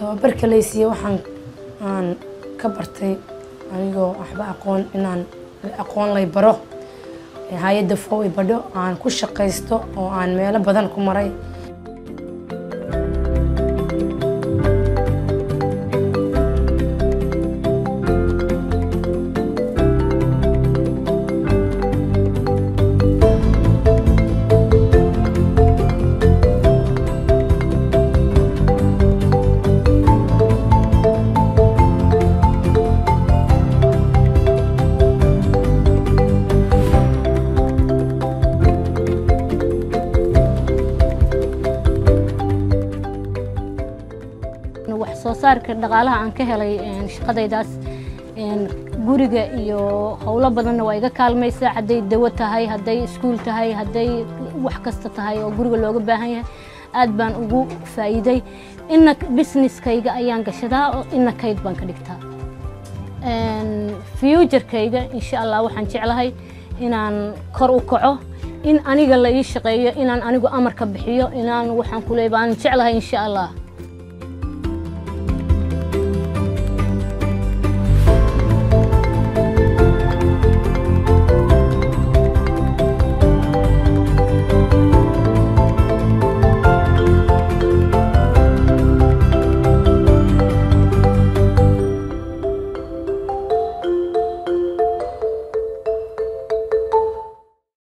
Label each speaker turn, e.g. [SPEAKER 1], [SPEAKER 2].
[SPEAKER 1] tababarka laysiiye waxaan aan ka bartay anigoo waxba aqoon inaan aqoon lay baro hay-adda fow i badho aan ku shaqaysto oo aan meelo badan ku maray
[SPEAKER 2] wax soo saarka dhaqaalaha aan ka helay shaqadaydaas guriga iyo howlo badanna waa iga kaalmaysaa hadday dawo tahay hadday iskuul tahay hadday wax kasta tahay oo guriga looga baahan yahay aad baan ugu faa'iiday ina businesskayga ayaan gashadaa oo ina kayd baan ka dhigtaa futurkayga insha allah waxaan jeclahay inaan kor u kaco in aniga la ii shaqeeyo inaan anigu amarka bixiyo inaan waxaan ku leeyahay baan jeclahay insha allah